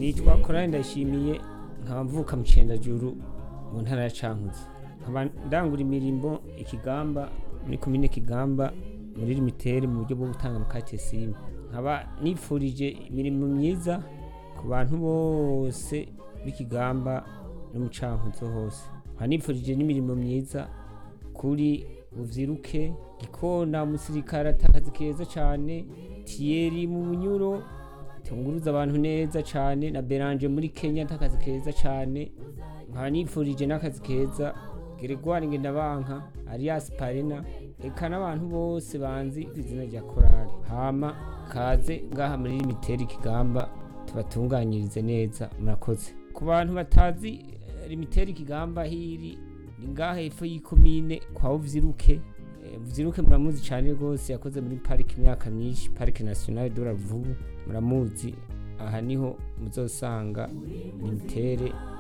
nitwa korari ndayishimiye nkaba mvuka mu cendajuru mu ntara ya cankuzo nkaba ndangura imirimo ikigamba muri komine kigamba muri limitere mu buryo bwo gutanga amakate simu nkaba nifurije imirimo myiza ku bantu bose b'ikigamba no mu cankuzo hose nkaba nifurije n'imirimo myiza kuri buvyiruke gikona umusirikare atakazi keza cane tiyeri mu bunyuro tunguruza abantu neza cane na beranje muri kenya atakazi keza cane nkaba nifurije n'akazi keza geregwari ngendabanka arias parena eka n'abantu bose banzi ku izina rya korali hama kaze ngaha muri limiteri kigamba tubatunganyirize neza murakoze ku bantu batazi eh, limiteri kigamba hiri ni ngaha hepfo y'ikomine kwa uvyiruke Eh, uvyiruke muramuzi cane rwose yakoze muri pariki imyaka myinshi parike nationale de la Ruvubu muramuzi aha niho muzosanga limitere